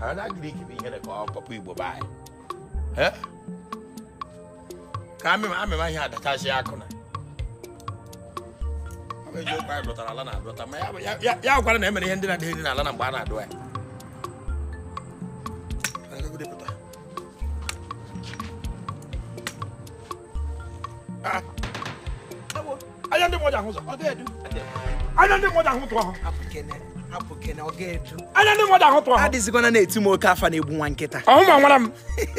Ada Greek bụ ihe dị ka ọ papa Igbo be anyị. Eh? Ka amịma amịma ihe adachasị akụ na. Ọ bụ eziokwu anyị dọtara ala na-adọta ma ya bụ- ya- ya- ya gwara na e mere ihe ndị na-adịghị n'ala na mgbe a na-adụ ya. Agagidepụta. Ah. Ewo, Anya ndị mmadụ ahụ ụzọ. ọ ga-edu Anya ndị mmadụ ahụ tụọ ha. hapụ kene hapụ kene ọ ga-edu Anya ndị mmadụ ahụ tụọ ha. adịzikwana na-eti m oke afa na-egbu nwa nkịta Ọhụ ma nwara m.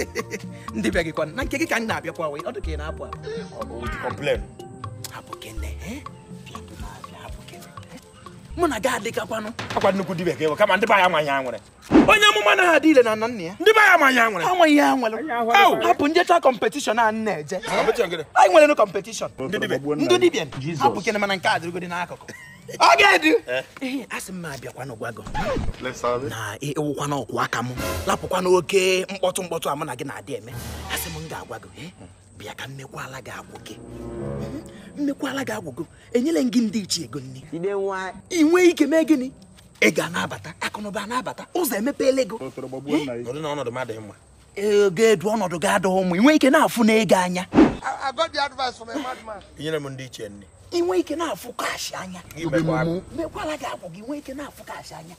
ndị bịa gịkwa na nke gị ka m na-abịakwa wee ọ dị ka ị na-apụ apụ Ọ bụ with complain. hapụ kene eh? Bịa bụ na-abịa, hapụ kene, eh? mụ na gị adịkakwanụ Akwa nnukwu dibịa ka ewe kama ndị be anyị amaghị ha nwere. onye amụma na ha dị ile na nna nna ya Ndị be anyị amaghị ha nwere. amaghị ihe ha nwere Au! hapụ njecha kọmpetishọn a m na-eje Competition gịnị? anyị nwere kọmpetishọn Ndị dibịa. ndị dibịa hapụ kene mana nke a dịrịgodi n'akụkụ ọ ga-edu ee asị m abịakwanụ gwago na ịwụkwana ọkwụ aka m lapụkwa n'oke mkpọtụ mkpọtụ a mụ na gị na-adị eme asị m m ga-agwa gị "Eh, bịa ka mmekwala gị agwụ gị Mhm, mmekwala gị agwụ gị enyela m gị ndị ichie ego nri ị nwee ike mee gịnị ego a na-abata akụnụba a na-abata ụzọ emepeela ego Nọdụ n'ọnọdụ m adịghị mma. ego edu ọnọdụ gị adịghị ụmụ ị nwee ike na-afụ na ego anya I, I got the advice from a madman. Inyere m ndị ichie nri. ị nwee ike na-afụ kaashị anya Gị mekwa agụ. mekwala gị agwụ gị nwee ike na-afụ kaashị anya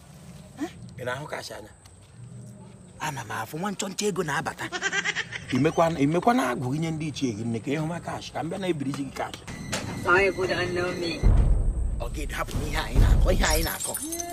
Ị na-ahụ kacha anya? ana m afụ nwa nchọnchọ ego na-abata imekwa na agụ gị nye ndị ichie gị nne ka ịhụ ma kash ka m bịa na-ebiriji gị kash Sorry for the unknown me. ọ ga-edapụ n'ihe anyị na-akọ ihe anyị na-akọ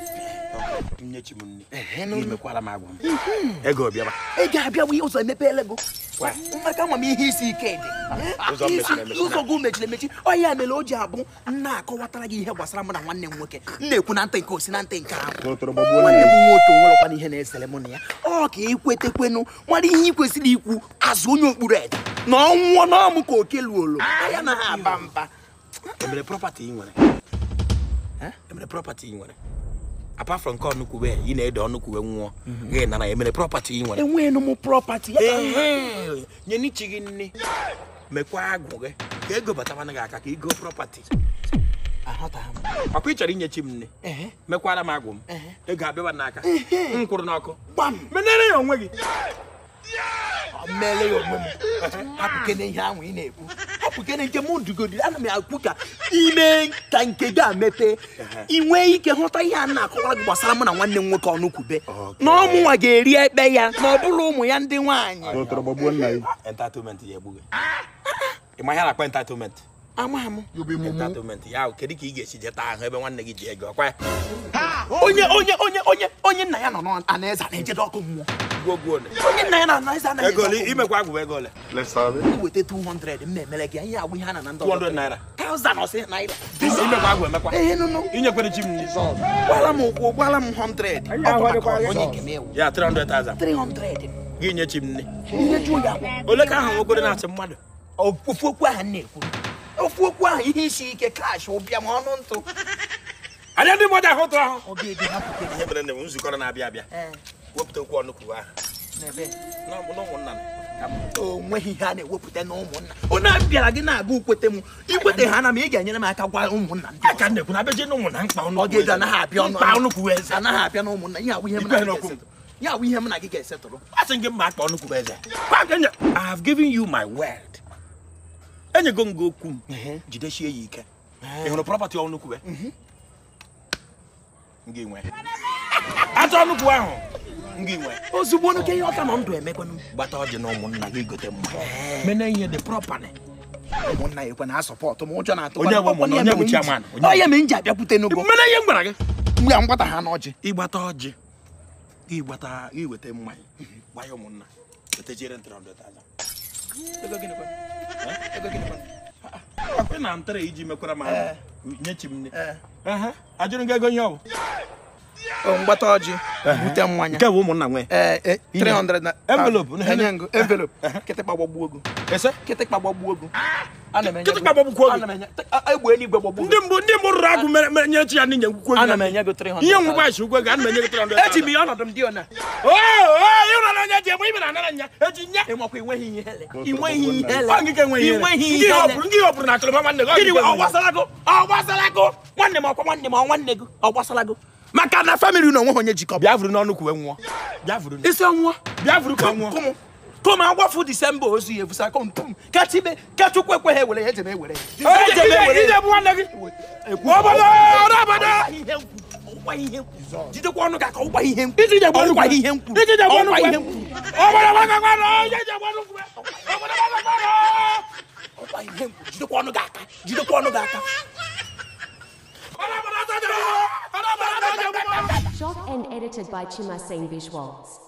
nyechi m nri Ehe, Gị n'ụlọ. mekwara m agwa m ego bịaba ị ga-abịa wee ụzọ emepeela ego maka ama m ihe isi ike dị Ụzọ Isi- mechiri emechi ụzọ gị mechiri emechi ọ ya mere o ji abụ m na-akọwatara gị ihe gbasara mụ na nwanne m nwoke m na-ekwu na ntị nke osi na ntị nke ahụ nwanne m nwoke nwerekwana ihe na-esere mụ na ya ọ ka ekwetekwenu mara ihe ị kwesịrị ikwu azụ onye okpuru ede na ọnwụọ n'ọmụ ka oke luolo anya na ha aba mba emere prọpati ị nwere emere prọpati ị nwere apart from nke ọnụkwube ị na-ede ọnụkwube nwụọ gị nara emere prọpati ị nwere enweghị m prọpati ya Ehe, nye n'ichi gị nne mekwa agwụ gị ka ego batakwana gị aka ka ị goo prọpati ahụtaghị m ọkwa ị chọrọ inyechi m nne Ehe. mekwara m agwụ m Ehe. ego abịaba n'aka m kwụrụ n'ọkụ gbam menere ya onwe gị meele ya onwe m hapụkene ihe ahụ ị na-ekwu hapụkene nke mụ dugodi ana m ekwu ka ime ka nke gị a mepee ị nwee ike hụta ihe a na-akọwara gị gbasara mụ na nwanne m nwoke ọnụkwube na ọmụnwa ga-eri ekpe ya na ọ bụrụ ụmụ ya ndị nwaanyị entitlement ya egbu gị ị ma ihe a na-akpọ entitlement amaghị m entitlement ya kedu ka ị ga-esi jeta ahụ ebe nwanne gị ji ego ọkwa ya onye onye onye onye onye nna ya nọ n'anaeze a na-ejedo ọkụ mmụọ gwuo gwuo ole onye nna ya nọ n'anaeze anaghị ego ole eje ọkụ imekwa agwụ ego ole mmụọ weta 200 m na-emere gị ihe agwụ ihe a na na ndị 200 naira 1000 ọsị naira imekwa agwụ emekwa ee nụnụ inyekwere chi m nri gbala m ụkwụ gbala m 100 ọ bụ maka onye nke m ewu ya 300,000 300 gị nye chi m nne ihe jụọ ya bụ ole ka ahụ nwokoro na-achị mmadụ ofu okwu ahụ m na-ekwu ofu okwu ahụ ihe isi ike kash ụbịa ma ọnụ ntụ anya ndị mmadụ ahụ tụrụ ahụ ọ ga-eji hapụke ihe mere na nzukọ na-abịa abịa wepụta okwu ọnụkwuru ahụ n'ebe na ụmụnna m ka m o nweghị ihe a na-ewepụta na ụmụnna onye a bịara gị na-aga ukwete m ikwete ha na m ị ga-enyere m aka gwa ụmụnna ndị aka na-ekwu na abịaje n'ụmụ na mkpa ọnụ ọ ga-eji anaghị abịa ọnụ mkpa ọnụ kwuwe eze anaghị abịa na ụmụnna ihe awụ ihe m na gị ga-esetụrụ ya awụ ihe m na gị ga-esetụrụ asị gị mma akpa ọnụ kwuwe eze Kwa ka enye- I have given you my word enyego m gị okwu m jidesie ya ike ị hụrụ prọpati ọnụ kwuwe ngị nwe atụ ọnụ kwuwe ahụ ngị nwe ozugbo onuke ihe ọka nọ ndụ emekwanụ gbata ọjị na ụmụnna gị gote mma mene ihe dị prọpali ụmụnna ya ekwe na asọpọtụ m ụjọ na-atụ Onye bụ ụmụnna? Onye bụ chairman? Onye bụ- onye m ji abịakwute n'ugbo mene ihe m gwara gị mgbe a mgbata ha n'ọjị ịgbata ọjị ịgbata iweta mmanya gwa ya ụmụnna wetachire ntịrị ọdụ taza ego gịnịkwa ego gịnịkwa akwe na ntịrị iji mekwara m ahụ nyechi m nne Ee. Ehe, ajụrụ m gị ego ihe ọ bụ o mgbata ọjị bute mmanya nke bụ ụmụnna nwe ee e, 300 na Envelope, Ah, enye ngo envelope kịtịkpa gbagbuo ogo ese kịtịkpa gbagbuo ogo ana m enye Kịtịkpa gbagbukwuo ogo? ana m enye a- egbe eluigwe gbagbuo ndị mbụ ndị mbụ rụrụ agụ mere mere nye chi ya ndị nyekwukwo ana m enye gị 300 ihe nwụkwa isi ụgwọ ego ana m enye gị 300 eji m ihe ọnọdụ m dị ona ịhụrụ anya ji egbe ibe na anara nya eji nya ịnwakwa inweghị ihe ele inweghị ihe ele Ọ ngịka enweghị ihe inweghị Ngị ihe ele họpụrụ ngị họpụrụ na akụrụma nwanne gị ọ gịnị ngịka ọ enweghị ihe. gbasara gị ọ gbasara gị nwanne m ọkwa nwanne m ọ nwanne gị ọ gbasara gị maka na famili na onwe ha onye jikọ bịa vuru n'ọnụ kwuwe nwụọ bịa vuru isi ọnwụọ bịa vuru ka ọ nwụọ kụmụ kụmụ agwafu disemba ozu ya efusa kụm pụm ka chibe ka chukwu ekweghị ewere ya ejebe ewere ya Ije- ije- ije bụ nwanne gị obodo ọrụ obodo jidekwa ọnụ gị aka ụgwa ihe mkpu iji jegbe ọnụ ọgwa kwuwe ihe mkpu iji jegbe ọnụ ọgwa kwuwe ihe mkpu obodo gbagakwanụ ije jegbe ọnụ kwuwe obodo gbagakwanụ ọgwa ihe mkpu jidekwa ọnụ gị aka jidekwa ọnụ gị aka ọrụ obodo ọzọ jere ọrụ obodo ọzọ jere Shot and edited by Chimasane Visuals.